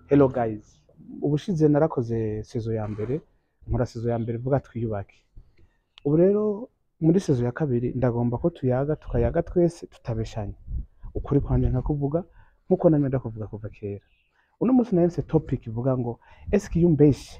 Hello guys, ubushize narakoze sezo ya mbere, nkora sezo ya mbere vuga twiyubake. Ubu rero muri sezo ya kabiri ndagomba ko tuyaga tukayaga twese tutabeshanya. Ukuri kwanje nkakuvuga nkuko namye ndakuvuga kuva kera. Uno munsi naronse topic ivuga ngo eske iyo umbeshe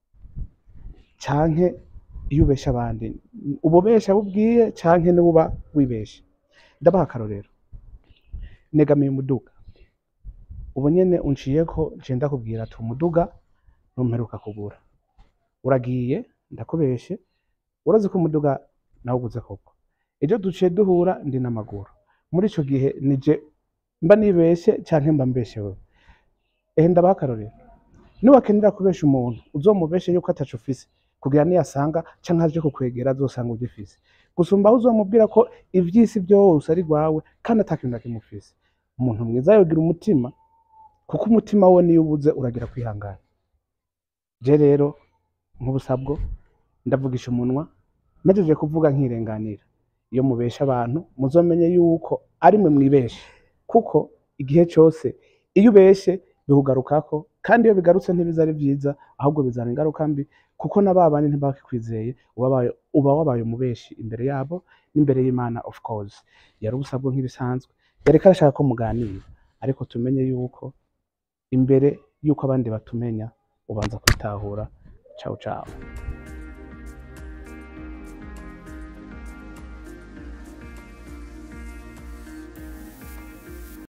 canke iyo ubeshe abandi ubobesha bubwiye canke niwe uba wibeshe. Ndabaha akarorero. Negamiye umuduga. Ubu nyene unciyeko nciye ndakubwira ati umuduga ntumperuka kugura. Uragiye ndakubeshe urazi ko umuduga nawuguze koko. Ejo duciye duhura ndi n'amaguru. Muri ico gihe nije mba nibeshe canke mba mbeshewe. Ehe ndabaha akarorero. Niwakenera kubesha umuntu uzomubeshe yuko ataco ufise kugira niyasanga canke aje kukwegera azosanga ugifise. Gusumba aho uzomubwira ko ivy'isi vyose ari rwawe kandi ata kintu na kimwe ufise. Umuntu mwiza yogira umutima kuko umutima we niyo ubuze uragira kwihangana. Je rero nk'ubusabwo ndavugisha umunwa mpejeje kuvuga nkirenganira. Iyo mubesha abantu muzomenye yuko ari mwe mwibeshe kuko igihe cose iyo ubeshe bikugarukako kandi iyo bigarutse ntibiza ari vyiza ahubwo bizana ingaruka mbi kuko na babandi ntibakikwizeye uba wabaye uba wabaye umubeshi imbere yabo n'imbere y'Imana of course. Yari ubusabwa nk'ibisanzwe yariko arashaka ko muganira ariko tumenye yuko imbere yuko abandi batumenya ubanza kwitahura. Ciao ciao.